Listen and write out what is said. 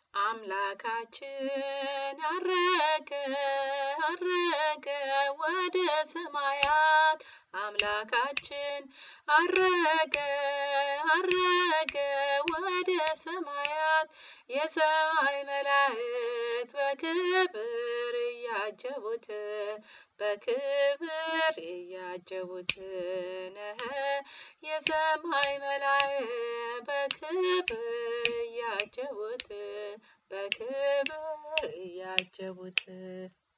አምላካችን አረገ አረገ ወደ ሰማያት አምላካችን አረገ አረገ ወደ ሰማያት የሰማይ መላእክት በክብር እያጀቡት በክብር እያጀቡት ነህ የሰማይ መላእክት በክብር እያጀቡት በክብር እያጀቡት